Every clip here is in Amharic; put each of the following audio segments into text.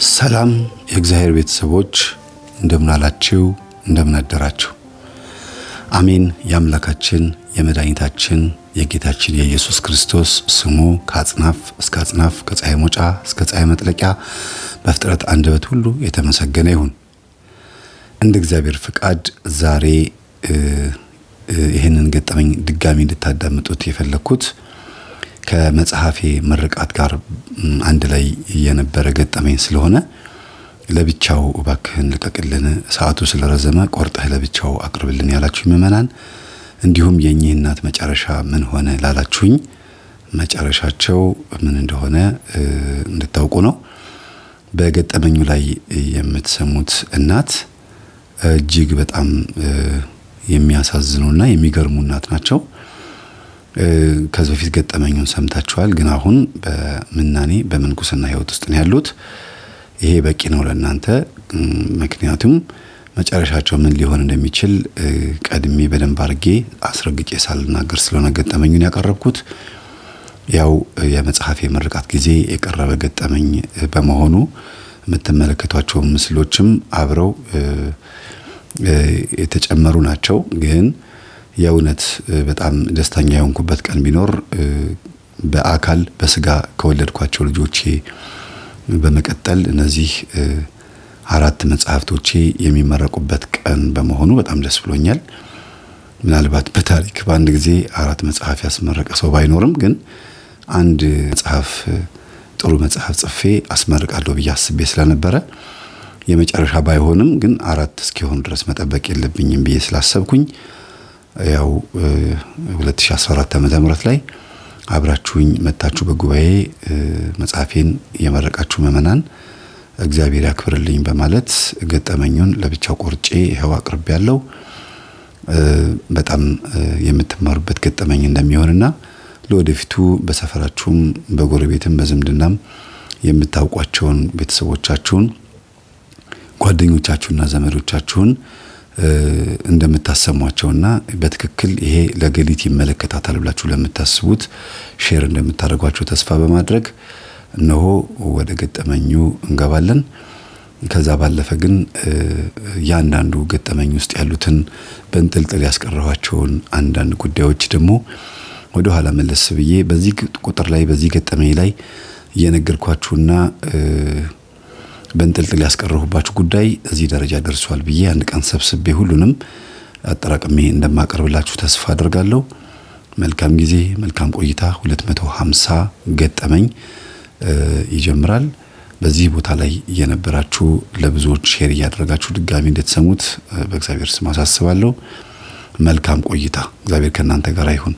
ሰላም የእግዚአብሔር ቤተሰቦች እንደምን አላችሁ? እንደምን አደራችሁ? አሜን። የአምላካችን የመድኃኒታችን የጌታችን የኢየሱስ ክርስቶስ ስሙ ከአጽናፍ እስከ አጽናፍ ከፀሐይ መውጫ እስከ ፀሐይ መጥለቂያ በፍጥረት አንደበት ሁሉ የተመሰገነ ይሁን። እንደ እግዚአብሔር ፍቃድ ዛሬ ይህንን ገጠመኝ ድጋሚ እንድታዳምጡት የፈለግኩት ከመጽሐፌ ምርቃት ጋር አንድ ላይ የነበረ ገጠመኝ ስለሆነ ለብቻው እባክህን ልቀቅልን፣ ሰዓቱ ስለረዘመ ቆርጠህ ለብቻው አቅርብልን ያላችሁኝ ምዕመናን፣ እንዲሁም የእኚህ እናት መጨረሻ ምን ሆነ ላላችሁኝ መጨረሻቸው ምን እንደሆነ እንድታውቁ ነው። በገጠመኙ ላይ የምትሰሙት እናት እጅግ በጣም የሚያሳዝኑና የሚገርሙ እናት ናቸው። ከዚህ በፊት ገጠመኙን ሰምታችኋል። ግን አሁን በምናኔ በምንኩስና ሕይወት ውስጥ ነው ያሉት። ይሄ በቂ ነው ለእናንተ። ምክንያቱም መጨረሻቸው ምን ሊሆን እንደሚችል ቀድሜ በደንብ አድርጌ አስረግጬ ሳልናገር ስለሆነ ገጠመኙን ያቀረብኩት ያው የመጽሐፍ የምርቃት ጊዜ የቀረበ ገጠመኝ በመሆኑ የምትመለከቷቸው ምስሎችም አብረው የተጨመሩ ናቸው ግን የእውነት በጣም ደስተኛ የሆንኩበት ቀን ቢኖር በአካል በስጋ ከወለድኳቸው ልጆቼ በመቀጠል እነዚህ አራት መጽሐፍቶቼ የሚመረቁበት ቀን በመሆኑ በጣም ደስ ብሎኛል። ምናልባት በታሪክ በአንድ ጊዜ አራት መጽሐፍ ያስመረቀ ሰው ባይኖርም ግን አንድ መጽሐፍ ጥሩ መጽሐፍ ጽፌ አስመርቃለሁ ብዬ አስቤ ስለነበረ የመጨረሻ ባይሆንም ግን አራት እስኪሆኑ ድረስ መጠበቅ የለብኝም ብዬ ስላሰብኩኝ ያው 2014 ዓመተ ምህረት ላይ አብራችሁኝ መታችሁ በጉባኤ መጽሐፌን የመረቃችሁ ምዕመናን እግዚአብሔር ያክብርልኝ በማለት ገጠመኙን ለብቻው ቆርጬ ይኸው አቅርቤ ያለው በጣም የምትማሩበት ገጠመኝ እንደሚሆንና ለወደፊቱ በሰፈራችሁም በጎረቤትም በዝምድናም የምታውቋቸውን ቤተሰቦቻችሁን ጓደኞቻችሁና ዘመዶቻችሁን እንደምታሰሟቸውና በትክክል ይሄ ለገሊት ይመለከታታል ብላችሁ ለምታስቡት ሼር እንደምታደርጓቸው ተስፋ በማድረግ እነሆ ወደ ገጠመኙ እንገባለን። ከዛ ባለፈ ግን ያንዳንዱ ገጠመኝ ውስጥ ያሉትን በንጥልጥል ያስቀረኋቸውን አንዳንድ ጉዳዮች ደግሞ ወደ ኋላ መለስ ብዬ በዚህ ቁጥር ላይ በዚህ ገጠመኝ ላይ እየነገርኳችሁና በንጥልጥል ያስቀረሁባችሁ ጉዳይ እዚህ ደረጃ ደርሷል ብዬ አንድ ቀን ሰብስቤ ሁሉንም አጠራቅሜ እንደማቀርብላችሁ ተስፋ አድርጋለሁ። መልካም ጊዜ፣ መልካም ቆይታ። 250 ገጠመኝ ይጀምራል። በዚህ ቦታ ላይ እየነበራችሁ ለብዙዎች ሼር እያደረጋችሁ ድጋሚ እንድትሰሙት በእግዚአብሔር ስም አሳስባለሁ። መልካም ቆይታ። እግዚአብሔር ከእናንተ ጋር ይሁን።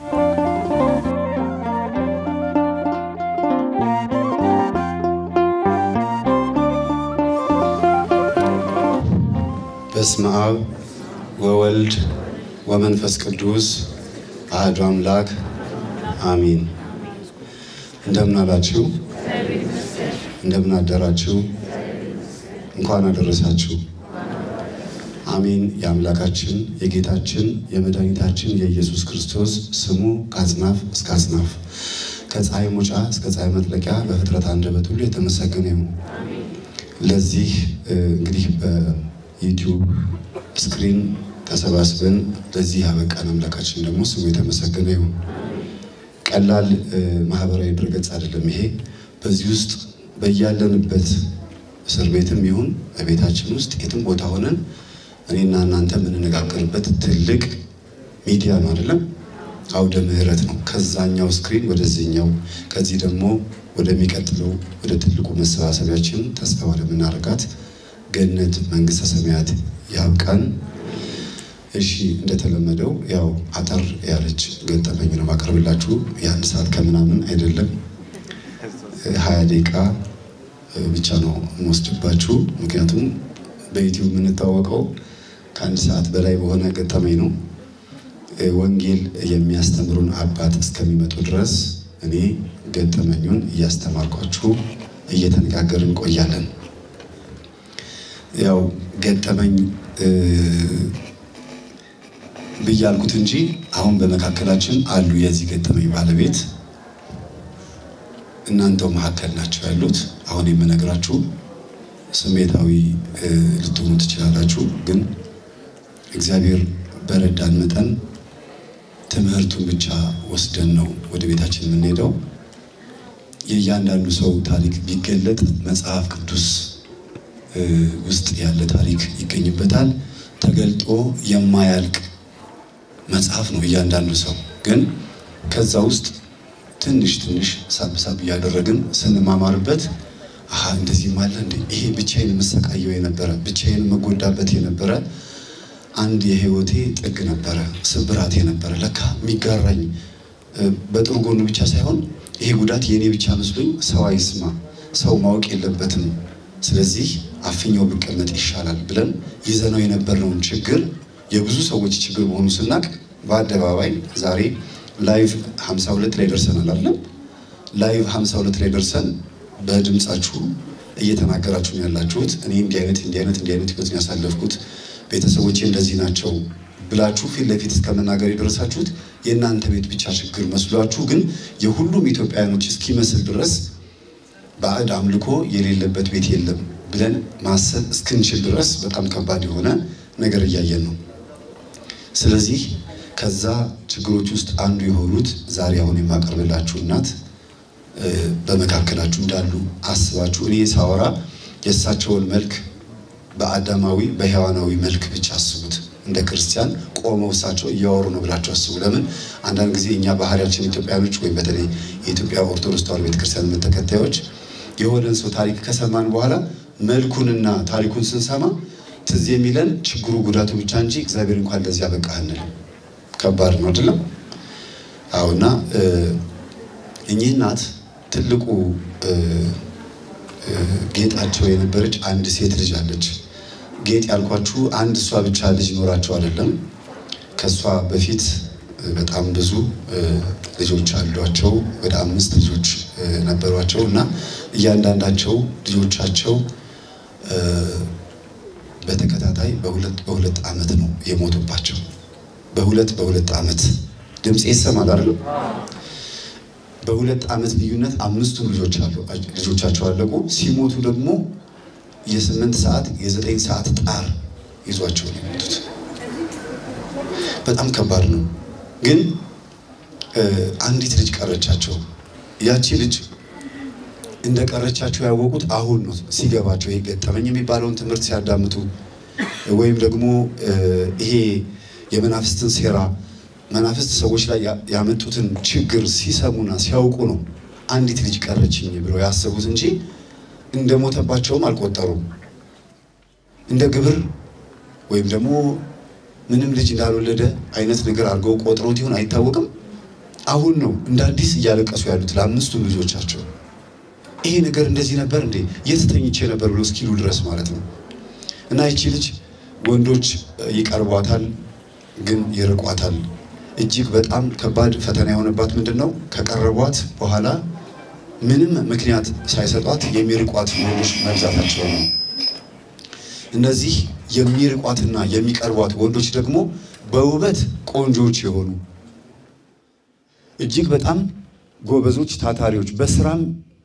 በስመ አብ ወወልድ ወመንፈስ ቅዱስ አህዱ አምላክ አሚን። እንደምን አላችሁ? እንደምን አደራችሁ? እንኳን አደረሳችሁ። አሜን። የአምላካችን የጌታችን የመድኃኒታችን የኢየሱስ ክርስቶስ ስሙ ከአጽናፍ እስከ አጽናፍ ከፀሐይ መውጫ እስከ ፀሐይ መጥለቂያ በፍጥረት አንደበት ሁሉ የተመሰገነ ይሁን። ለዚህ እንግዲህ በዩቲዩብ ስክሪን ተሰባስበን ለዚህ ያበቃን አምላካችን ደግሞ ስሙ የተመሰገነ ይሁን። ቀላል ማህበራዊ ድረገጽ አይደለም ይሄ። በዚህ ውስጥ በያለንበት እስር ቤትም ይሁን በቤታችን ውስጥ የትም ቦታ ሆነን እኔና እናንተ የምንነጋገርበት ትልቅ ሚዲያ ነው አይደለም? አውደ ምህረት ነው። ከዛኛው ስክሪን ወደዚህኛው፣ ከዚህ ደግሞ ወደሚቀጥለው ወደ ትልቁ መሰባሰቢያችን ተስፋ ወደምናደርጋት ገነት መንግስተ ሰማያት ያብቃን። እሺ እንደተለመደው ያው አጠር ያለች ገጠመኝ ነው ማቀርብላችሁ። የአንድ ሰዓት ከምናምን አይደለም፣ ሀያ ደቂቃ ብቻ ነው የምወስድባችሁ። ምክንያቱም በዩቲዩብ የምንታወቀው ከአንድ ሰዓት በላይ በሆነ ገጠመኝ ነው። ወንጌል የሚያስተምሩን አባት እስከሚመጡ ድረስ እኔ ገጠመኙን እያስተማርኳችሁ እየተነጋገርን እንቆያለን። ያው ገጠመኝ ብያልኩት እንጂ አሁን በመካከላችን አሉ የዚህ ገጠመኝ ባለቤት እናንተው መካከል ናቸው ያሉት። አሁን የምነግራችሁ ስሜታዊ ልትሆኑ ትችላላችሁ። ግን እግዚአብሔር በረዳን መጠን ትምህርቱን ብቻ ወስደን ነው ወደ ቤታችን የምንሄደው። የእያንዳንዱ ሰው ታሪክ ቢገለጥ መጽሐፍ ቅዱስ ውስጥ ያለ ታሪክ ይገኝበታል። ተገልጦ የማያልቅ መጽሐፍ ነው እያንዳንዱ ሰው። ግን ከዛ ውስጥ ትንሽ ትንሽ ሳብሳብ እያደረግን ስንማማርበት አሀ እንደዚህም አለ እንዴ ይሄ ብቻዬን የምሰቃየው የነበረ ብቻዬን የምጎዳበት የነበረ አንድ የህይወቴ ጥግ ነበረ፣ ስብራት የነበረ ለካ የሚጋራኝ በጥሩ ጎኑ ብቻ ሳይሆን ይሄ ጉዳት የእኔ ብቻ መስሎኝ ሰው አይስማ፣ ሰው ማወቅ የለበትም ስለዚህ አፍኛው ብቀመጥ ይሻላል ብለን ይዘነው የነበርነውን ችግር የብዙ ሰዎች ችግር መሆኑ ስናቅ በአደባባይ ዛሬ ላይቭ 52 ላይ ደርሰናል አይደለም? ላይቭ 52 ላይ ደርሰን በድምፃችሁ እየተናገራችሁ ነው ያላችሁት። እኔ እንዲህ አይነት እንዲህ አይነት እንዲህ አይነት ህይወት ያሳለፍኩት ቤተሰቦቼ እንደዚህ ናቸው ብላችሁ ፊት ለፊት እስከ መናገር የደረሳችሁት የእናንተ ቤት ብቻ ችግር መስሏችሁ፣ ግን የሁሉም ኢትዮጵያውያኖች እስኪመስል ድረስ ባዕድ አምልኮ የሌለበት ቤት የለም ብለን ማሰብ እስክንችል ድረስ በጣም ከባድ የሆነ ነገር እያየን ነው። ስለዚህ ከዛ ችግሮች ውስጥ አንዱ የሆኑት ዛሬ አሁን የማቀርብላችሁ እናት በመካከላችሁ እንዳሉ አስባችሁ እኔ ሳወራ የእሳቸውን መልክ በአዳማዊ በሔዋናዊ መልክ ብቻ አስቡት። እንደ ክርስቲያን ቆመው እሳቸው እያወሩ ነው ብላችሁ አስቡ። ለምን አንዳንድ ጊዜ እኛ ባህሪያችን ኢትዮጵያኖች ወይም በተለይ የኢትዮጵያ ኦርቶዶክስ ተዋሕዶ ቤተክርስቲያን እምነት ተከታዮች የሆነን ሰው ታሪክ ከሰማን በኋላ መልኩንና ታሪኩን ስንሰማ ትዝ የሚለን ችግሩ ጉዳቱ ብቻ እንጂ እግዚአብሔር እንኳን ለዚህ ያበቃህ አንልም። ከባድ ነው አይደለም? አዎና እኚህ እናት ትልቁ ጌጣቸው የነበረች አንድ ሴት ልጅ አለች። ጌጥ ያልኳችሁ አንድ እሷ ብቻ ልጅ ኖራቸው አይደለም። ከእሷ በፊት በጣም ብዙ ልጆች አሏቸው። ወደ አምስት ልጆች ነበሯቸው እና እያንዳንዳቸው ልጆቻቸው በተከታታይ በሁለት በሁለት ዓመት ነው የሞቱባቸው። በሁለት በሁለት ዓመት ድምፅ ይሰማል አይደል? በሁለት ዓመት ልዩነት አምስቱም ልጆች አሉ ልጆቻቸው አለቁ። ሲሞቱ ደግሞ የስምንት ሰዓት የዘጠኝ ሰዓት ጣር ይዟቸው ነው የሞቱት። በጣም ከባድ ነው። ግን አንዲት ልጅ ቀረቻቸው። ያቺ ልጅ እንደ ቀረቻቸው ያወቁት አሁን ነው ሲገባቸው፣ ይሄ ገጠመኝ የሚባለውን ትምህርት ሲያዳምጡ ወይም ደግሞ ይሄ የመናፍስትን ሴራ መናፍስት ሰዎች ላይ ያመጡትን ችግር ሲሰሙና ሲያውቁ ነው አንዲት ልጅ ቀረችኝ ብለው ያሰቡት እንጂ እንደ ሞተባቸውም አልቆጠሩም። እንደ ግብር ወይም ደግሞ ምንም ልጅ እንዳልወለደ አይነት ነገር አድርገው ቆጥሮት ይሆን አይታወቅም። አሁን ነው እንደ አዲስ እያለቀሱ ያሉት ለአምስቱም ልጆቻቸው። ይሄ ነገር እንደዚህ ነበር እንዴ የት ተኝቼ ነበር ብሎ እስኪሉ ድረስ ማለት ነው። እና ይቺ ልጅ ወንዶች ይቀርቧታል፣ ግን ይርቋታል። እጅግ በጣም ከባድ ፈተና የሆነባት ምንድን ነው? ከቀረቧት በኋላ ምንም ምክንያት ሳይሰጧት የሚርቋት ወንዶች መብዛታቸው ነው። እነዚህ የሚርቋትና የሚቀርቧት ወንዶች ደግሞ በውበት ቆንጆች የሆኑ እጅግ በጣም ጎበዞች፣ ታታሪዎች በስራም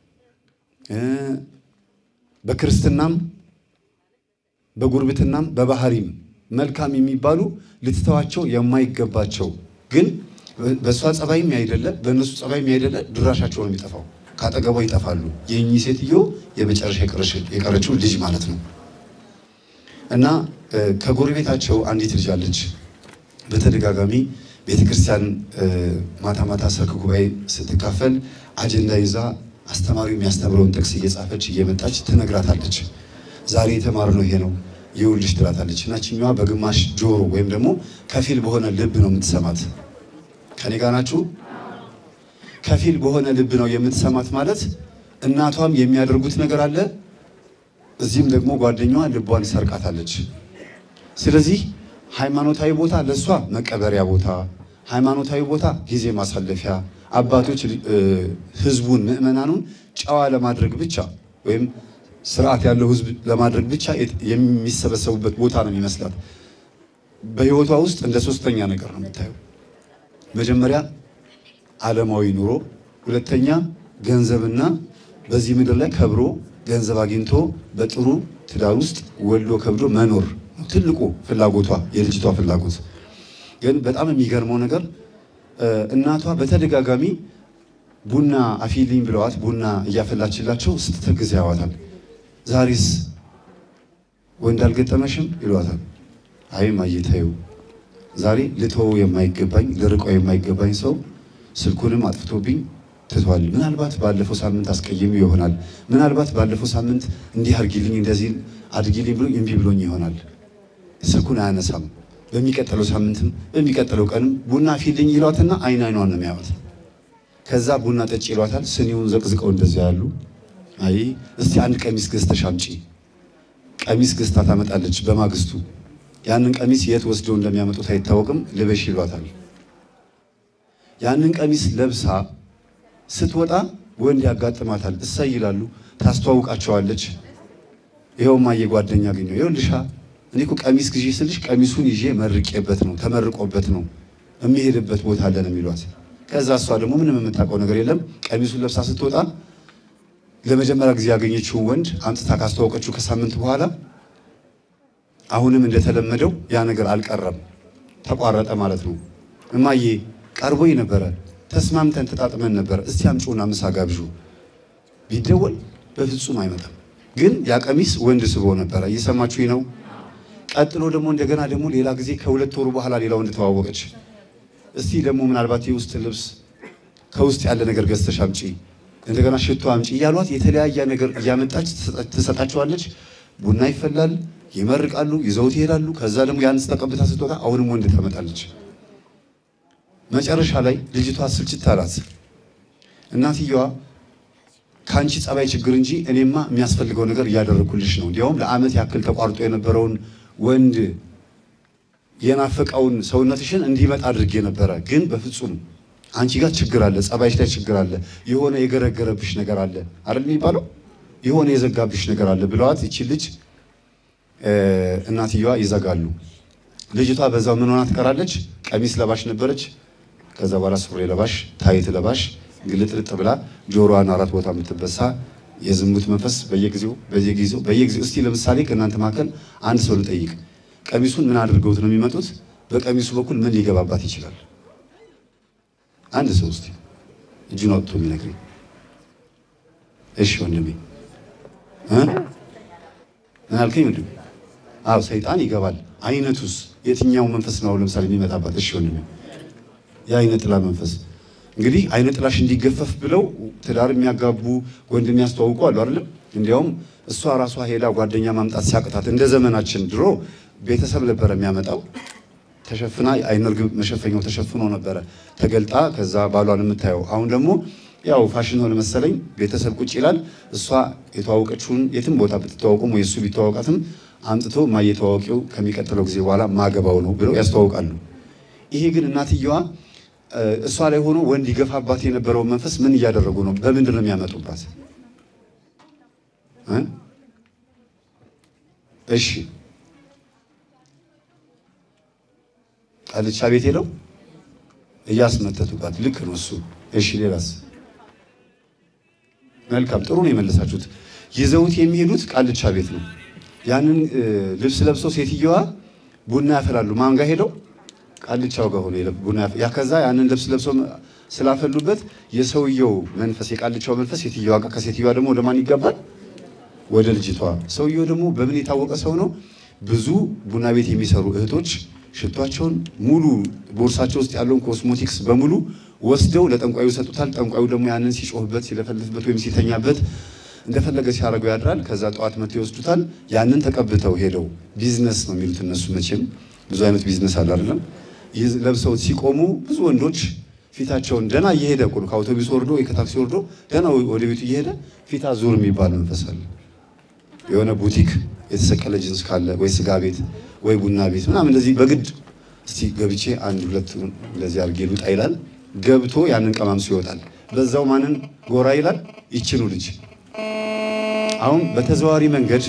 በክርስትናም በጉርብትናም በባህሪም መልካም የሚባሉ ልትተዋቸው የማይገባቸው ግን በእሷ ጸባይም ያይደለ በእነሱ ጸባይም ያይደለ ድራሻቸው ነው የሚጠፋው። ከአጠገቧ ይጠፋሉ። የእኚህ ሴትዮ የመጨረሻ የቀረችው ልጅ ማለት ነው። እና ከጎረቤታቸው አንዲት ልጅ አለች። በተደጋጋሚ ቤተክርስቲያን ማታ ማታ ሰርክ ጉባኤ ስትካፈል አጀንዳ ይዛ አስተማሪው የሚያስተምረውን ጥቅስ እየጻፈች እየመጣች ትነግራታለች። ዛሬ የተማርነው ይሄ ነው ይኸውልሽ ትላታለች። እና ችኛዋ በግማሽ ጆሮ ወይም ደግሞ ከፊል በሆነ ልብ ነው የምትሰማት። ከኔ ጋር ናችሁ? ከፊል በሆነ ልብ ነው የምትሰማት ማለት እናቷም የሚያደርጉት ነገር አለ፣ እዚህም ደግሞ ጓደኛዋ ልቧን ሰርቃታለች። ስለዚህ ሃይማኖታዊ ቦታ ለእሷ መቀበሪያ ቦታ፣ ሃይማኖታዊ ቦታ ጊዜ ማሳለፊያ፣ አባቶች ህዝቡን ምዕመናኑን ጨዋ ለማድረግ ብቻ ወይም ስርዓት ያለው ህዝብ ለማድረግ ብቻ የሚሰበሰቡበት ቦታ ነው የሚመስላት። በህይወቷ ውስጥ እንደ ሶስተኛ ነገር ነው የምታየው። መጀመሪያ ዓለማዊ ኑሮ፣ ሁለተኛ ገንዘብና በዚህ ምድር ላይ ከብሮ ገንዘብ አግኝቶ በጥሩ ትዳር ውስጥ ወልዶ ከብዶ መኖር ነው ትልቁ ፍላጎቷ የልጅቷ ፍላጎት። ግን በጣም የሚገርመው ነገር እናቷ በተደጋጋሚ ቡና አፊልኝ ብለዋት ቡና እያፈላችላቸው ስትተግዝ ያዋታል። ዛሬስ ወንድ አልገጠመሽም ይሏታል። አይ ማየታዩ ዛሬ ልተወው የማይገባኝ ልርቀው የማይገባኝ ሰው ስልኩንም አጥፍቶብኝ ትቷል። ምናልባት ባለፈው ሳምንት አስቀይም ይሆናል። ምናልባት ባለፈው ሳምንት እንዲህ አድርጊልኝ እንደዚህ አድርጊልኝ ብሎ እምቢ ብሎኝ ይሆናል። ስልኩን አያነሳም። በሚቀጥለው ሳምንትም በሚቀጥለው ቀንም ቡና ፊልኝ ይሏትና አይን አይኗን ነው የሚያዩት። ከዛ ቡና ጠጭ ይሏታል። ስኒውን ዘቅዝቀው እንደዚያ ያሉ አይ እስቲ አንድ ቀሚስ ገዝተሽ አምጪ። ቀሚስ ገዝታ ታመጣለች። በማግስቱ ያንን ቀሚስ የት ወስደው እንደሚያመጡት አይታወቅም። ልበሽ ይሏታል። ያንን ቀሚስ ለብሳ ስትወጣ ወንድ ያጋጥማታል። እሰይ ይላሉ። ታስተዋውቃቸዋለች። ይኸውማ የጓደኛ አገኘሁ ይኸውልሻ እኔ እኮ ቀሚስ ግዢ ስልሽ ቀሚሱን ይዤ መርቄበት ነው ተመርቆበት ነው የሚሄድበት ቦታ አለ ነው የሚሏት። ከዛ እሷ ደግሞ ምንም የምታውቀው ነገር የለም። ቀሚሱን ለብሳ ስትወጣ ለመጀመሪያ ጊዜ ያገኘችውን ወንድ አምጥታ ካስተዋወቀችው ከሳምንት በኋላ አሁንም እንደተለመደው ያ ነገር አልቀረም፣ ተቋረጠ ማለት ነው። እማዬ ቀርቦኝ ነበረ፣ ተስማምተን ተጣጥመን ነበረ፣ እስቲ አምጪውና ምሳ ጋብዡ ቢደወል በፍጹም አይመጣም። ግን ያ ቀሚስ ወንድ ስቦ ነበረ። እየሰማችሁ ነው። ቀጥሎ ደግሞ እንደገና ደግሞ ሌላ ጊዜ ከሁለት ወሩ በኋላ ሌላ ወንድ ተዋወቀች። እስቲ ደግሞ ምናልባት የውስጥ ልብስ ከውስጥ ያለ ነገር ገዝተሽ አምጪ፣ እንደገና ሽቶ አምጪ እያሏት የተለያየ ነገር እያመጣች ትሰጣቸዋለች። ቡና ይፈላል፣ ይመርቃሉ፣ ይዘውት ይሄዳሉ። ከዛ ደግሞ ያንስ ተቀብታ ስትወጣ አሁንም ወንድ ታመጣለች። መጨረሻ ላይ ልጅቷ ስልችት አላት። እናትየዋ ከአንቺ ጸባይ ችግር እንጂ እኔማ የሚያስፈልገው ነገር እያደረግኩልሽ ነው። እንዲያውም ለዓመት ያክል ተቋርጦ የነበረውን ወንድ የናፈቀውን ሰውነትሽን እንዲመጣ አድርጌ ነበረ። ግን በፍጹም አንቺ ጋር ችግር አለ፣ ጸባይሽ ላይ ችግር አለ፣ የሆነ የገረገረብሽ ነገር አለ አይደል የሚባለው፣ የሆነ የዘጋብሽ ነገር አለ ብለዋት ይቺ ልጅ እናትየዋ ይዘጋሉ። ልጅቷ በዛው ምን ሆና ትቀራለች? ቀሚስ ለባሽ ነበረች። ከዛ በኋላ ሱሪ ለባሽ፣ ታይት ለባሽ ግልጥልጥ ብላ ጆሮዋን አራት ቦታ የምትበሳ የዝሙት መንፈስ በየጊዜው በየጊዜው በየጊዜው እስቲ ለምሳሌ ከእናንተ መካከል አንድ ሰው ልጠይቅ፣ ቀሚሱን ምን አድርገውት ነው የሚመጡት? በቀሚሱ በኩል ምን ሊገባባት ይችላል? አንድ ሰው እስቲ እጁን አውጥቶ የሚነግረኝ። እሺ ወንድሜ እ ምን አልከኝ ወንድሜ? አዎ ሰይጣን ይገባል። አይነቱስ የትኛው መንፈስ ነው ለምሳሌ የሚመጣባት? እሺ ወንድሜ የአይነ ጥላ መንፈስ እንግዲህ አይነ ጥላሽ እንዲገፈፍ ብለው ትዳር የሚያጋቡ ወንድ የሚያስተዋውቁ አሉ አይደለም። እንዲያውም እሷ ራሷ ሄዳ ጓደኛ ማምጣት ሲያቅታት እንደ ዘመናችን ድሮ ቤተሰብ ነበረ የሚያመጣው። ተሸፍና አይነ ርግብ መሸፈኛው ተሸፍኖ ነበረ ተገልጣ ከዛ ባሏን የምታየው። አሁን ደግሞ ያው ፋሽን ሆነ መሰለኝ ቤተሰብ ቁጭ ይላል። እሷ የተዋወቀችውን የትም ቦታ ብትተዋወቁም ወይ እሱ ቢተዋወቃትም አምጥቶ ማየተዋወቂው ከሚቀጥለው ጊዜ በኋላ ማገባው ነው ብለው ያስተዋውቃሉ። ይሄ ግን እናትየዋ እሷ ላይ ሆኖ ወንድ ይገፋባት የነበረውን መንፈስ ምን እያደረጉ ነው? በምንድን ነው የሚያመጡባት? እሺ ቃልቻ ቤት ሄደው እያስመተቱባት። ልክ ነው እሱ። እሺ ሌላስ? መልካም ጥሩ ነው የመለሳችሁት። ይዘውት የሚሄዱት ቃልቻ ቤት ነው። ያንን ልብስ ለብሰው ሴትየዋ ቡና ያፈላሉ። ማን ጋር ሄደው ቃልቻው ጋር ሆኖ ቡና ያ ከዛ ያንን ልብስ ለብሶ ስላፈሉበት የሰውየው መንፈስ የቃልቻው መንፈስ ሴትዮዋ ጋር ከሴትዮዋ ደግሞ ወደ ማን ይገባል? ወደ ልጅቷ። ሰውየው ደግሞ በምን የታወቀ ሰው ነው? ብዙ ቡና ቤት የሚሰሩ እህቶች ሽቷቸውን ሙሉ ቦርሳቸው ውስጥ ያለውን ኮስሞቲክስ በሙሉ ወስደው ለጠንቋዩ ይሰጡታል። ጠንቋዩ ደግሞ ያንን ሲጮህበት፣ ሲለፈልፍበት ወይም ሲተኛበት እንደፈለገ ሲያደርገው ያድራል። ከዛ ጠዋት መጥተው ይወስዱታል። ያንን ተቀብተው ሄደው ቢዝነስ ነው የሚሉት እነሱ መቼም ብዙ አይነት ቢዝነስ አለ አይደለም ለብሰው ሲቆሙ ብዙ ወንዶች ፊታቸውን ደና እየሄደ እኮ ነው ከአውቶቡስ ወርዶ ወይ ከታክሲ ወርዶ ደና ወደ ቤቱ እየሄደ ፊት አዙር የሚባል መንፈስ አለ። የሆነ ቡቲክ የተሰቀለ ጅንስ ካለ ወይ ስጋ ቤት ወይ ቡና ቤት ምናምን እንደዚህ በግድ እስቲ ገብቼ አንድ ሁለት እንደዚህ አድርጌ ልውጣ ይላል። ገብቶ ያንን ቀማምሶ ይወጣል። በዛው ማንን ጎራ ይላል? ይችኑ ልጅ አሁን በተዘዋዋሪ መንገድ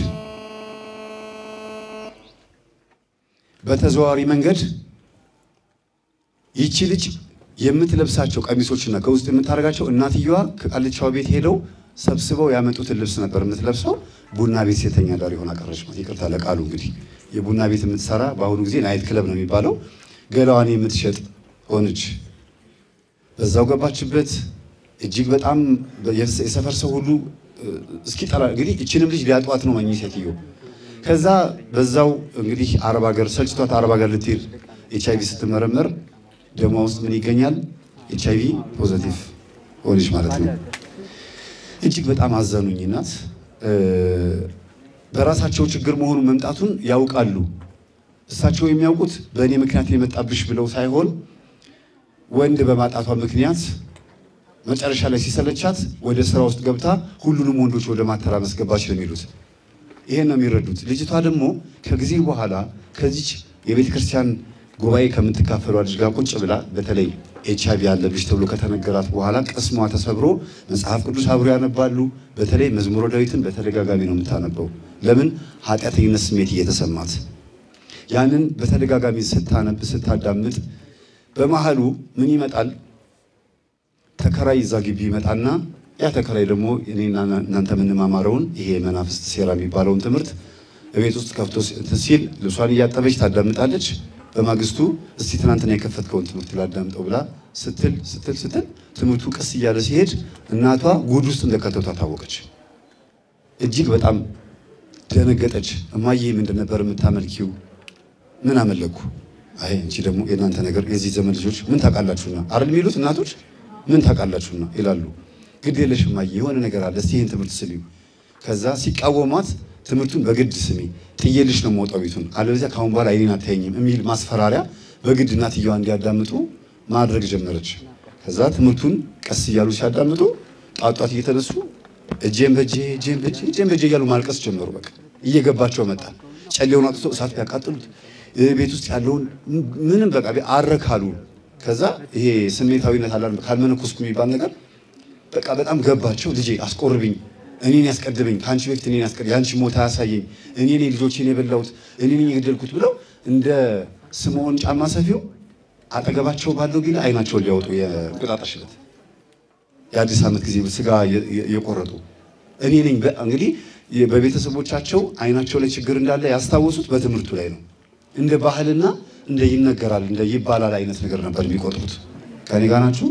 በተዘዋዋሪ መንገድ ይቺ ልጅ የምትለብሳቸው ቀሚሶችና ከውስጥ የምታደርጋቸው እናትየዋ ከቃልቻው ቤት ሄደው ሰብስበው ያመጡትን ልብስ ነበር የምትለብሰው። ቡና ቤት ሴተኛ ዳር የሆነ ቀረች። ይቅርታ ለቃሉ እንግዲህ የቡና ቤት የምትሰራ በአሁኑ ጊዜ ናይት ክለብ ነው የሚባለው። ገላዋን የምትሸጥ ሆነች። በዛው ገባችበት። እጅግ በጣም የሰፈር ሰው ሁሉ እስኪጠላ እንግዲህ እችንም ልጅ ሊያጧት ነው መኝ ሴትዮ። ከዛ በዛው እንግዲህ አረብ ሀገር ሰልችቷት አረብ ሀገር ልትሄድ ኤች አይቪ ስትመረመር ደሟ ውስጥ ምን ይገኛል? ኤች አይቪ ፖዘቲቭ ሆነች ማለት ነው። እጅግ በጣም አዘኑኝ እናት በራሳቸው ችግር መሆኑን መምጣቱን ያውቃሉ። እሳቸው የሚያውቁት በእኔ ምክንያት የመጣብሽ ብለው ሳይሆን ወንድ በማጣቷ ምክንያት መጨረሻ ላይ ሲሰለቻት ወደ ስራ ውስጥ ገብታ ሁሉንም ወንዶች ወደ ማተራመስ ገባች ነው የሚሉት። ይሄን ነው የሚረዱት። ልጅቷ ደግሞ ከጊዜ በኋላ ከዚች የቤተ ክርስቲያን ጉባኤ ከምትካፈሉ ልጅ ጋር ቁጭ ብላ በተለይ ኤች አይቪ ያለብሽ ተብሎ ከተነገራት በኋላ ቅስሟ ተሰብሮ መጽሐፍ ቅዱስ አብሮ ያነባሉ። በተለይ መዝሙረ ዳዊትን በተደጋጋሚ ነው የምታነበው። ለምን ኃጢአተኝነት ስሜት እየተሰማት ያንን በተደጋጋሚ ስታነብ ስታዳምጥ፣ በመሃሉ ምን ይመጣል? ተከራይ እዛ ግቢ ይመጣና ያ ተከራይ ደግሞ እኔና እናንተ የምንማማረውን ይሄ መናፍስት ሴራ የሚባለውን ትምህርት ቤት ውስጥ ከፍቶ ሲል ልብሷን እያጠበች ታዳምጣለች። በማግስቱ እስቲ ትናንትና የከፈትከውን ትምህርት ላዳምጠው ብላ ስትል ስትል ስትል ትምህርቱ ቀስ እያለ ሲሄድ እናቷ ጉድ ውስጥ እንደከተቷ ታወቀች። እጅግ በጣም ደነገጠች። እማዬ ምንድን ነበር የምታመልኪው? ምን አመለኩ? አይ እንቺ ደግሞ የእናንተ ነገር የዚህ ዘመን ልጆች ምን ታውቃላችሁና አይደል የሚሉት እናቶች ምን ታውቃላችሁና ይላሉ። ግድ የለሽ እማዬ የሆነ ነገር አለ፣ እስቲ ይህን ትምህርት ስሚው። ከዛ ሲቃወሟት ትምህርቱን በግድ ስሚ ጥዬልሽ ነው የምወጣው ቤቱን፣ አለበለዚያ ከአሁን በኋላ አይኔን አታየኝም የሚል ማስፈራሪያ በግድ እናትየዋ እንዲያዳምጡ ማድረግ ጀመረች። ከዛ ትምህርቱን ቀስ እያሉ ሲያዳምጡ ጧጧት እየተነሱ እጄን በጄ እጄን በጄ እጄን በጄ እያሉ ማልቀስ ጀመሩ። በቃ እየገባቸው መጣ። ጨሌውን አጥቶ እሳት ቢያቃጥሉት ቤት ውስጥ ያለውን ምንም በቃ አረካሉ። ከዛ ይሄ ስሜታዊነት አላ ካልመነኮስኩ የሚባል ነገር በቃ በጣም ገባቸው። ልጄ አስቆርብኝ እኔን ያስቀድመኝ ከአንቺ በፊት እኔን ያስቀድ የአንቺ ሞት አያሳየኝ እኔ ነኝ ልጆቼን የበላሁት እኔ ነኝ የገደልኩት ብለው እንደ ስምዖን ጫማ ሰፊው አጠገባቸው ባለው ቢላ አይናቸውን ሊያወጡ የእንቁጣጣሽ ዕለት የአዲስ ዓመት ጊዜ ስጋ የቆረጡ እኔ ነኝ። እንግዲህ በቤተሰቦቻቸው አይናቸው ላይ ችግር እንዳለ ያስታወሱት በትምህርቱ ላይ ነው። እንደ ባህልና እንደ ይነገራል እንደ ይባላል አይነት ነገር ነበር የሚቆጥሩት። ከኔ ጋር ናችሁ?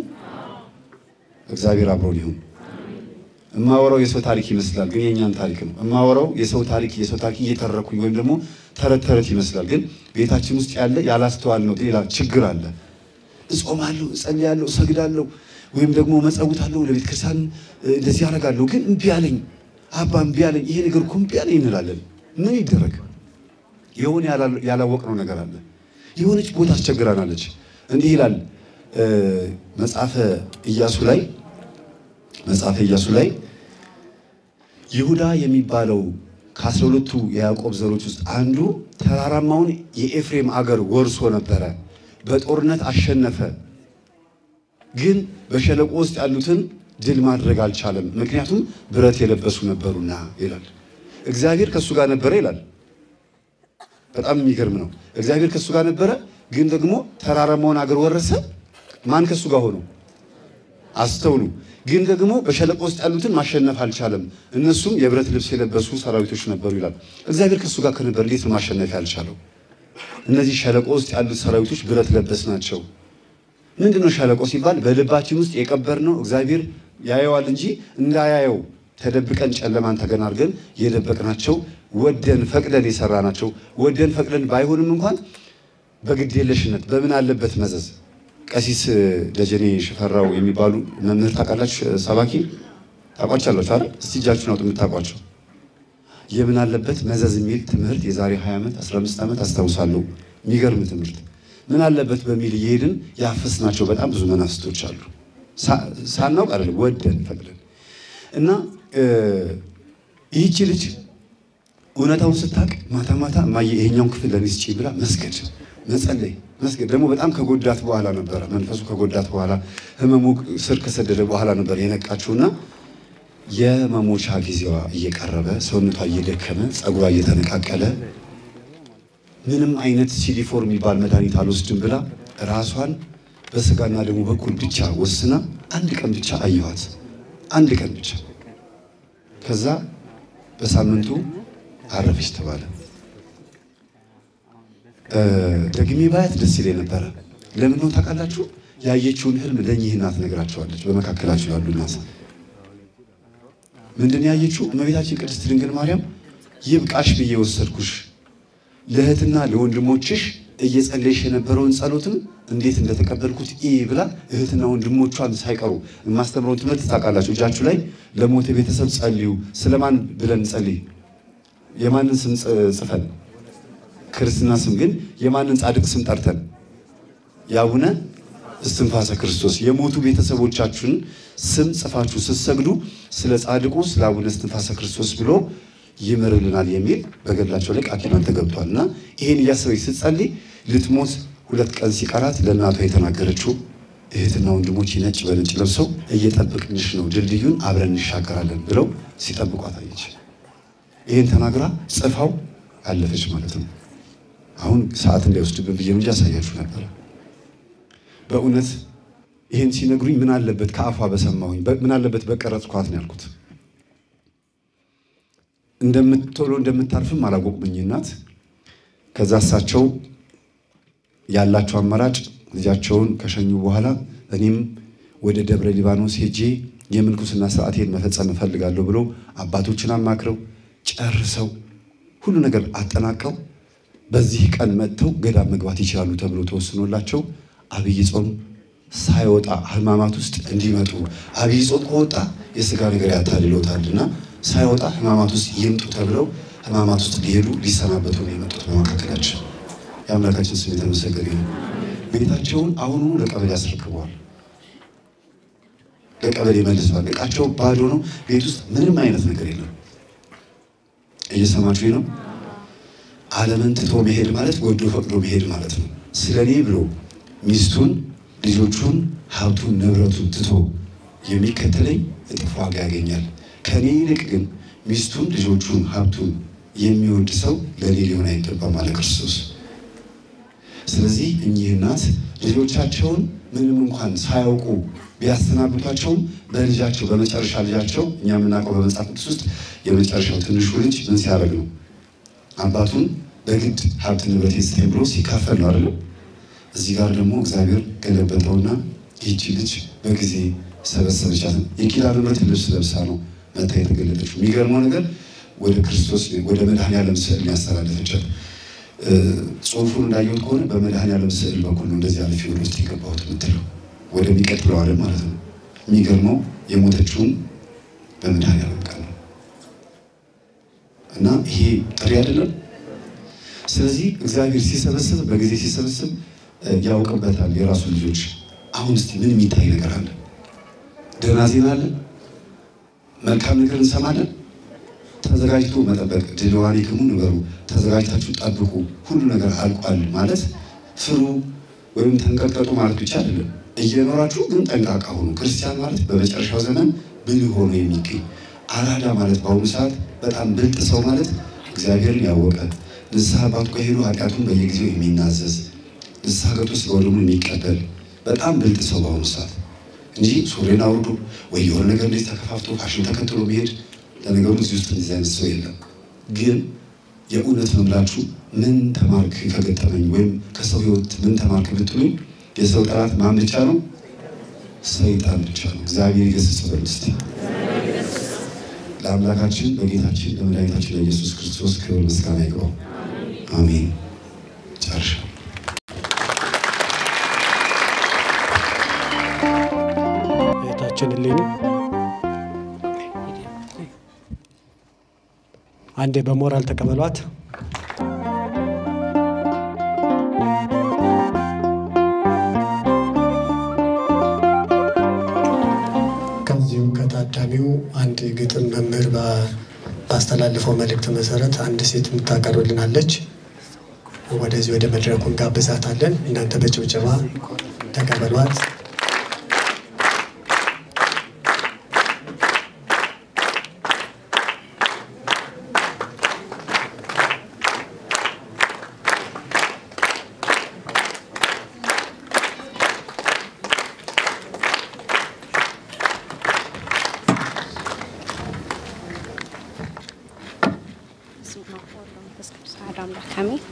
እግዚአብሔር አብሮን ይሁን። እማወራው የሰው ታሪክ ይመስላል፣ ግን የእኛን ታሪክ ነው። እማወራው የሰው ታሪክ የሰው ታሪክ እየተረኩኝ ወይም ደግሞ ተረት ተረት ይመስላል፣ ግን ቤታችን ውስጥ ያለ ያላስተዋል ነው ሌላ ችግር አለ። እጾማለሁ፣ እጸልያለሁ፣ እሰግዳለሁ ወይም ደግሞ መጸውታለሁ፣ ለቤተ ክርስቲያን እንደዚህ ያደርጋለሁ፣ ግን እምቢ አለኝ፣ አባ እምቢ አለኝ፣ ይሄ ነገር እኮ እምቢ አለኝ እንላለን። ምን ይደረግ? የሆነ ያላወቅነው ነገር አለ። የሆነች ቦታ አስቸግራናለች። እንዲህ ይላል መጽሐፈ ኢያሱ ላይ መጽሐፈ ኢያሱ ላይ ይሁዳ የሚባለው ከአስራ ሁለቱ የያዕቆብ ዘሮች ውስጥ አንዱ ተራራማውን የኤፍሬም አገር ወርሶ ነበረ። በጦርነት አሸነፈ፣ ግን በሸለቆ ውስጥ ያሉትን ድል ማድረግ አልቻለም፣ ምክንያቱም ብረት የለበሱ ነበሩና ይላል። እግዚአብሔር ከእሱ ጋር ነበረ ይላል። በጣም የሚገርም ነው። እግዚአብሔር ከእሱ ጋር ነበረ፣ ግን ደግሞ ተራራማውን አገር ወረሰ። ማን ከእሱ ጋር ሆኖ? አስተውሉ። ግን ደግሞ በሸለቆ ውስጥ ያሉትን ማሸነፍ አልቻለም። እነሱም የብረት ልብስ የለበሱ ሰራዊቶች ነበሩ ይላል። እግዚአብሔር ከእሱ ጋር ከነበር እንዴት ነው ማሸነፍ ያልቻለው? እነዚህ ሸለቆ ውስጥ ያሉት ሰራዊቶች ብረት ለበስ ናቸው። ምንድን ነው ሸለቆ ሲባል በልባችን ውስጥ የቀበርነው እግዚአብሔር ያየዋል እንጂ እንዳያየው ተደብቀን ጨለማን ተገን አድርገን የደበቅናቸው ወደን ፈቅደን የሰራናቸው ወደን ፈቅደን ባይሆንም እንኳን በግዴለሽነት በምን አለበት መዘዝ ቀሲስ ደጀኔ ሽፈራው የሚባሉ መምህር ታውቃላችሁ? ሰባኪ ታውቋቸዋላችሁ አይደል? እስቲ እጃችሁን አውጡ የምታውቋቸው። የምን አለበት መዘዝ የሚል ትምህርት የዛሬ 20 ዓመት 15 ዓመት አስታውሳለሁ። የሚገርም ትምህርት ምን አለበት በሚል እየሄድን ያፈስናቸው በጣም ብዙ መናፍስቶች አሉ። ሳናውቅ አይደለም ወደን ፈቅደን እና ይህቺ ልጅ እውነታውን ስታውቅ ማታ ማታ እማዬ ይሄኛውን ክፍል ለኔ ስጪኝ ብላ መስገድ መጸለይ መስገድ ደግሞ በጣም ከጎዳት በኋላ ነበረ መንፈሱ ከጎዳት በኋላ ህመሙ ስር ከሰደደ በኋላ ነበር የነቃችውና የመሞቻ ጊዜዋ እየቀረበ ሰውነቷ እየደከመ ፀጉሯ እየተነቃቀለ ምንም አይነት ሲዲፎር የሚባል መድኃኒት አልወስድም ብላ ራሷን በስጋና ደግሞ በኩል ብቻ ወስና አንድ ቀን ብቻ አየኋት። አንድ ቀን ብቻ ከዛ በሳምንቱ አረፈች ተባለ። ደግሜ ባያት ደስ ይለኝ ነበረ። ለምን ነው ታውቃላችሁ? ያየችውን ህልም ለእኚህ እናት ነግራቸዋለች። በመካከላቸው ያሉ እናት ምንድን ያየችው? እመቤታችን ቅድስት ድንግል ማርያም ይብቃሽ ብዬ ወሰድኩሽ ለእህትና ለወንድሞችሽ እየጸለይሽ የነበረውን ጸሎትም እንዴት እንደተቀበልኩት ኢ ብላ እህትና ወንድሞቿን ሳይቀሩ የማስተምረውን ትምህርት ታውቃላችሁ። እጃችሁ ላይ ለሞተ ቤተሰብ ጸልዩ። ስለማን ብለን ጸልይ? የማንን ስም ጽፈን? ክርስትና ስም ግን የማንን ጻድቅ ስም ጠርተን? የአቡነ እስትንፋሰ ክርስቶስ የሞቱ ቤተሰቦቻችሁን ስም ጽፋችሁ ስትሰግዱ ስለ ጻድቁ ስለ አቡነ እስትንፋሰ ክርስቶስ ብሎ ይምርልናል የሚል በገድላቸው ላይ ቃል ኪዳን ተገብቷል። እና ይሄን እያሰበች ስትጸልይ ልትሞት ሁለት ቀን ሲቀራት ለእናቷ የተናገረችው እህትና ወንድሞች ነጭ በነጭ ለብሰው እየጠበቅንሽ ነው፣ ድልድዩን አብረን እንሻገራለን ብለው ሲጠብቋት አየች። ይህን ተናግራ ጽፋው አለፈች ማለት ነው። አሁን ሰዓት እንዳይወስድብን ብዬ እንጂ ያሳያችሁ ነበረ። በእውነት ይህን ሲነግሩኝ ምን አለበት ከአፏ በሰማሁኝ፣ ምን አለበት በቀረጽኳት ነው ያልኩት። እንደምትቶሎ እንደምታርፍም አላወቁብኝ እናት። ከዛ እሳቸው ያላቸው አማራጭ ልጃቸውን ከሸኙ በኋላ እኔም ወደ ደብረ ሊባኖስ ሄጄ የምንኩስና ስርዓቴን መፈጸም እፈልጋለሁ ብለው አባቶችን አማክረው ጨርሰው ሁሉ ነገር አጠናቀው በዚህ ቀን መጥተው ገዳም መግባት ይችላሉ ተብሎ ተወስኖላቸው አብይ ጾም ሳይወጣ ሕማማት ውስጥ እንዲመጡ አብይ ጾም ከወጣ የስጋ ነገር ያታልሎታልና ሳይወጣ ሕማማት ውስጥ ይምጡ ተብለው ሕማማት ውስጥ ሊሄዱ ሊሰናበቱ ነው የመጡት። በመካከላችን የአምላካችን ስም የተመሰገነ ነው። ቤታቸውን አሁኑኑ ለቀበሌ አስረክበዋል። ለቀበሌ መልሰዋል። እቃቸው ባዶ ነው። ቤት ውስጥ ምንም አይነት ነገር የለም። እየሰማችሁ ነው። ዓለምን ትቶ መሄድ ማለት ወዶ ፈቅዶ መሄድ ማለት ነው። ስለ እኔ ብሎ ሚስቱን፣ ልጆቹን፣ ሀብቱን፣ ንብረቱን ትቶ የሚከተለኝ እጥፍ ዋጋ ያገኛል። ከእኔ ይልቅ ግን ሚስቱን፣ ልጆቹን፣ ሀብቱን የሚወድ ሰው ለእኔ ሊሆን አይገባም አለ ክርስቶስ። ስለዚህ እኚህ እናት ልጆቻቸውን ምንም እንኳን ሳያውቁ ቢያሰናብቷቸውም በልጃቸው በመጨረሻ ልጃቸው እኛ የምናውቀው በመጽሐፍ ቅዱስ ውስጥ የመጨረሻው ትንሹ ልጅ ምን ሲያደርግ ነው? አባቱን በግድ ሀብት ንብረት ስጠኝ ብሎ ሲካፈል ነው አይደለም። እዚህ ጋር ደግሞ እግዚአብሔር ገለበጠውና ይህቺ ልጅ በጊዜ ሰበሰበቻት። የኪዳነ ምሕረት ልብስ ለብሳ ነው መታ የተገለጠችው። የሚገርመው ነገር ወደ ክርስቶስ ወደ መድኃኔዓለም ስዕል ያስተላለፈቻት። ጽሑፉን እንዳየሁት ከሆነ በመድኃኔዓለም ስዕል በኩል ነው እንደዚህ አልፌ ወደ ውስጥ የገባሁት የምትለው ወደሚቀጥለው ዓለም ማለት ነው። የሚገርመው የሞተችውም በመድኃኔዓለም ቀን ነው እና ይሄ ጥሪ አይደለም። ስለዚህ እግዚአብሔር ሲሰበስብ በጊዜ ሲሰበስብ ያውቅበታል የራሱ ልጆች። አሁን እስቲ ምን የሚታይ ነገር አለ? ደህና ዜና አለ? መልካም ነገር እንሰማለን። ተዘጋጅቶ መጠበቅ ድልዋኔ ክሙ ንበሩ፣ ተዘጋጅታችሁ ጠብቁ፣ ሁሉ ነገር አልቋል ማለት ፍሩ ወይም ተንቀጥቀጡ ማለት ብቻ አይደለም። እየኖራችሁ ግን ጠንቃቃ ሆኑ። ክርስቲያን ማለት በመጨረሻው ዘመን ብልህ ሆኖ የሚገኝ አራዳ ማለት በአሁኑ ሰዓት በጣም ብልጥ ሰው ማለት እግዚአብሔርን ያወቀ ንስሐ አባቱ ጋር ሄዶ ኃጢአቱን በየጊዜው የሚናዘዝ ንስሐ ገብቶ ስለ ወደሙ የሚቀበል በጣም ብልጥ ሰው በአሁኑ ሰዓት እንጂ ሱሬን አውርዶ ወይ የሆነ ነገር እንደዚህ ተከፋፍቶ ፋሽን ተከትሎ መሄድ። ለነገሩ እዚህ ውስጥ እንደዚህ አይነት ሰው የለም። ግን የእውነት መምላችሁ ምን ተማርክ ከገጠመኝ ወይም ከሰው ሕይወት ምን ተማርክ ብትሉኝ የሰው ጠላት ማን ብቻ ነው? ሰይጣን ብቻ ነው። እግዚአብሔር ይገስጽ በሉ እስቲ። ለአምላካችን በጌታችን በመድኃኒታችን ለኢየሱስ ክርስቶስ ክብር ምስጋና ይግባው። አሜን። ጨርሻ እህታችን እሌኒ አንዴ በሞራል ተቀበሏት። ከዚሁ ከታዳሚው አንድ ግጥም መምህር ባስተላለፈው መልእክት መሰረት አንድ ሴት የምታቀርብልናለች። ወደዚህ ወደ መድረኩ እንጋብዛታለን። እናንተ በጭብጨባ ተቀበሏት። በስመ አብ ወወልድ ወመንፈስ ቅዱስ አሐዱ አምላክ አሜን።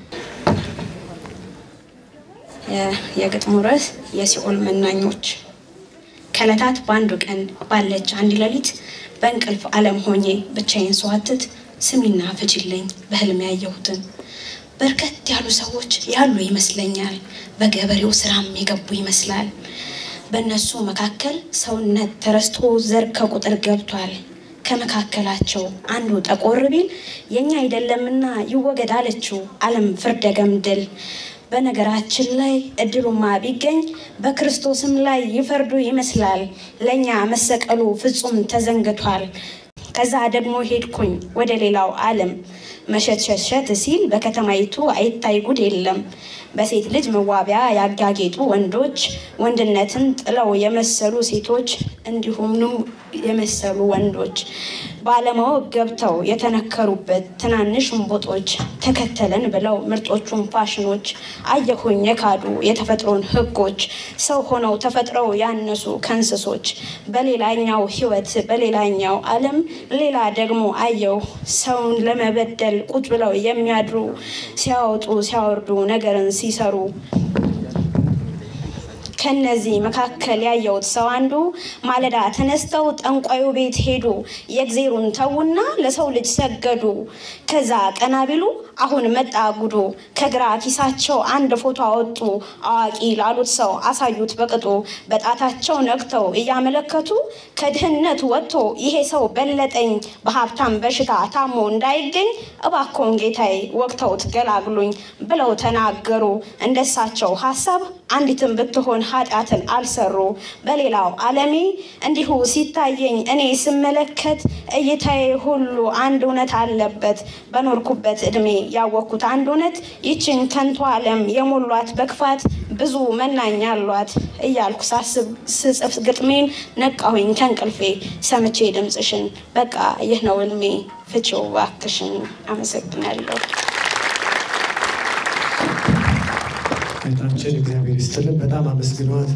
የግጥሙ ርዕስ የሲኦል መናኞች። ከዕለታት በአንዱ ቀን ባለች አንድ ሌሊት በእንቅልፍ ዓለም ሆኜ ብቻዬን ስዋትት ስሚና ፍቺልኝ በህልም ያየሁትን በርከት ያሉ ሰዎች ያሉ ይመስለኛል። በገበሬው ስራም የገቡ ይመስላል። በእነሱ መካከል ሰውነት ተረስቶ ዘር ከቁጥር ገብቷል። ከመካከላቸው አንዱ ጠቆር ቢል የኛ አይደለምና ይወገድ አለችው ዓለም ፍርደ ገምድል። በነገራችን ላይ እድሉማ ቢገኝ በክርስቶስም ላይ ይፈርዱ ይመስላል። ለእኛ መሰቀሉ ፍጹም ተዘንግቷል። ከዛ ደግሞ ሄድኩኝ ወደ ሌላው ዓለም መሸትሸሸት ሲል በከተማይቱ አይታይ ጉድ የለም። በሴት ልጅ መዋቢያ ያጋጌጡ ወንዶች፣ ወንድነትን ጥለው የመሰሉ ሴቶች፣ እንዲሁም የመሰሉ ወንዶች ባለማወቅ ገብተው የተነከሩበት ትናንሽ እንቦጦች ተከተለን ብለው ምርጦቹን ፋሽኖች አየሁኝ የካዱ የተፈጥሮን ሕጎች ሰው ሆነው ተፈጥረው ያነሱ ከእንስሶች በሌላኛው ሕይወት በሌላኛው ዓለም ሌላ ደግሞ አየው ሰውን ለመበደል ቁጭ ብለው የሚያድሩ ሲያወጡ ሲያወርዱ ነገርን ሲሰሩ ከነዚህ መካከል ያየሁት ሰው አንዱ ማለዳ ተነስተው ጠንቋዩ ቤት ሄዱ። የእግዜሩን ተዉና ለሰው ልጅ ሰገዱ። ከዛ ቀና ቢሉ አሁን መጣ ጉዱ። ከግራ ኪሳቸው አንድ ፎቶ አወጡ። አዋቂ ላሉት ሰው አሳዩት በቅጡ። በጣታቸው ነክተው እያመለከቱ ከድህነት ወጥቶ ይሄ ሰው በለጠኝ፣ በሀብታም በሽታ ታሞ እንዳይገኝ እባክዎን ጌታዬ ወቅተውት ገላግሉኝ ብለው ተናገሩ። እንደሳቸው ሀሳብ አንዲትም ብትሆን ኃጢአትን አልሰሩ። በሌላው ዓለሜ እንዲሁ ሲታየኝ እኔ ስመለከት እይታዬ ሁሉ አንድ እውነት አለበት። በኖርኩበት እድሜ ያወቅኩት አንድ እውነት ይችን ከንቱ ዓለም የሞሏት በክፋት ብዙ መናኛ አሏት እያልኩ ሳስብ ስጽፍ ግጥሜን ነቃሁኝ ከእንቅልፌ ሰምቼ ድምፅሽን። በቃ ይህ ነው እልሜ፣ ፍቺው እባክሽን። አመሰግናለሁ። እህታችን እግዚአብሔር ይስጥልን። በጣም አመስግኗት።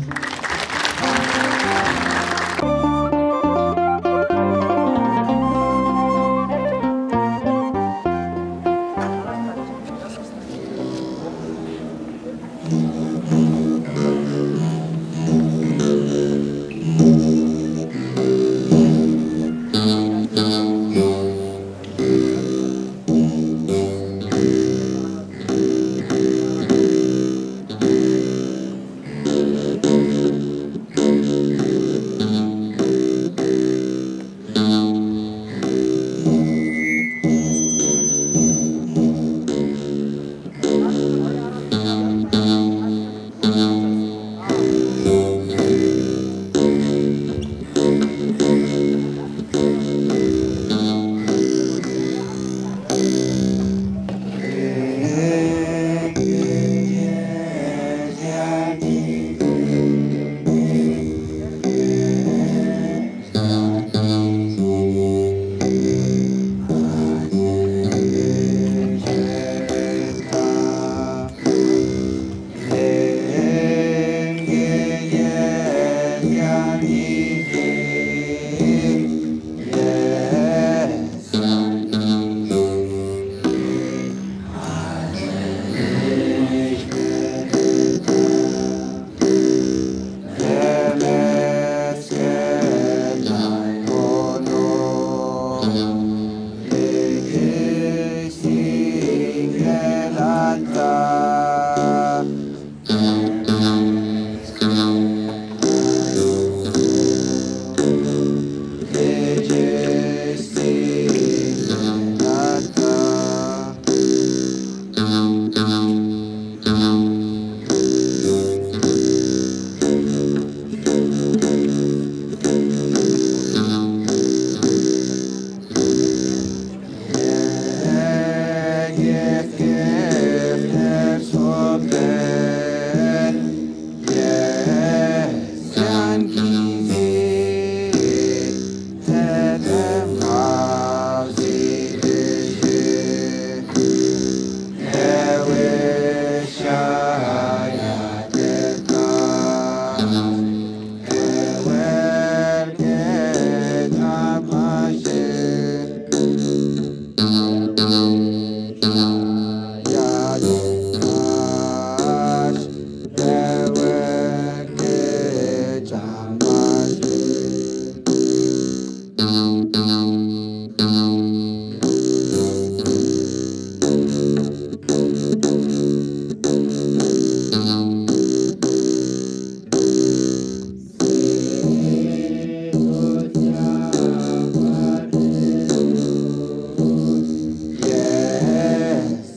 Thank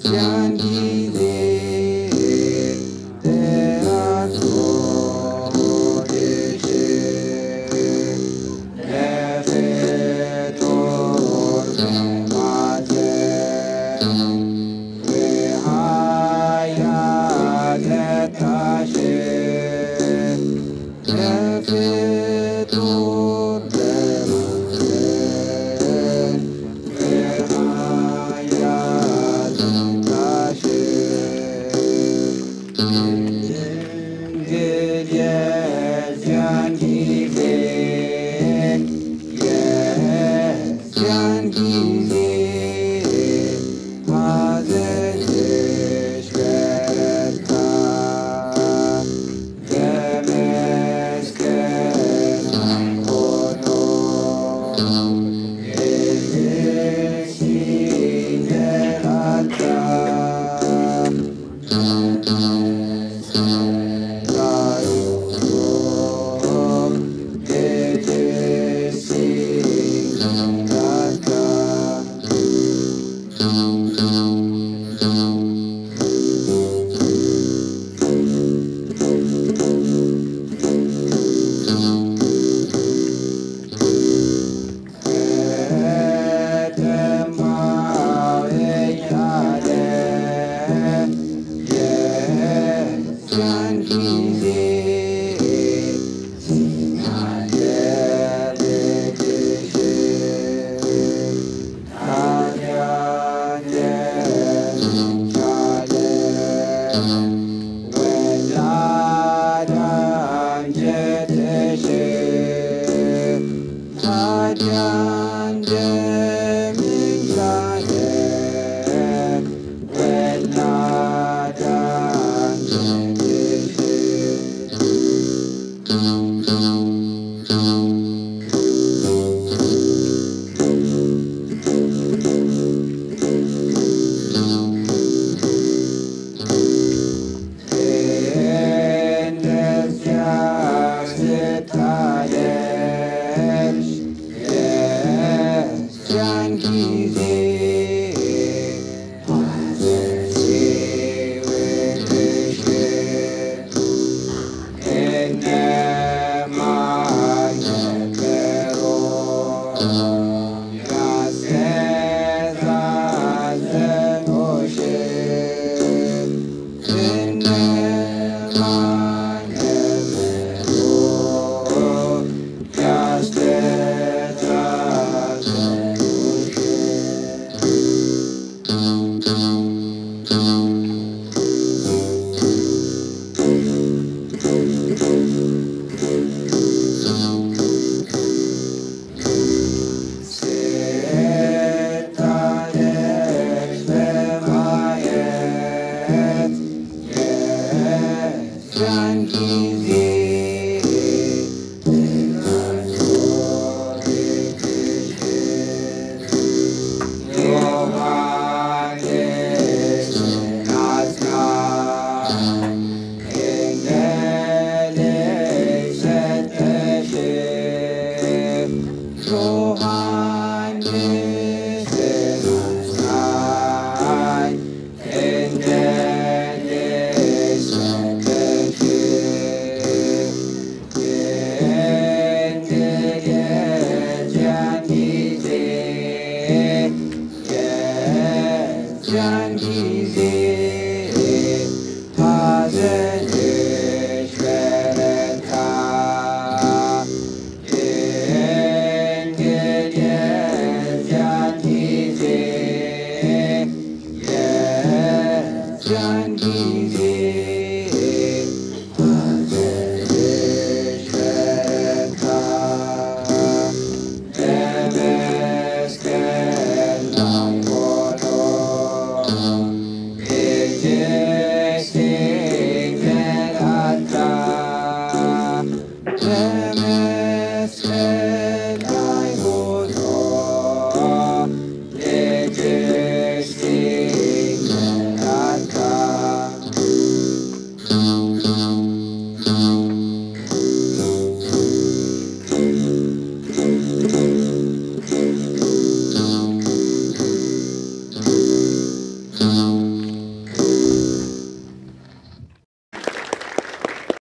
ለመስቀል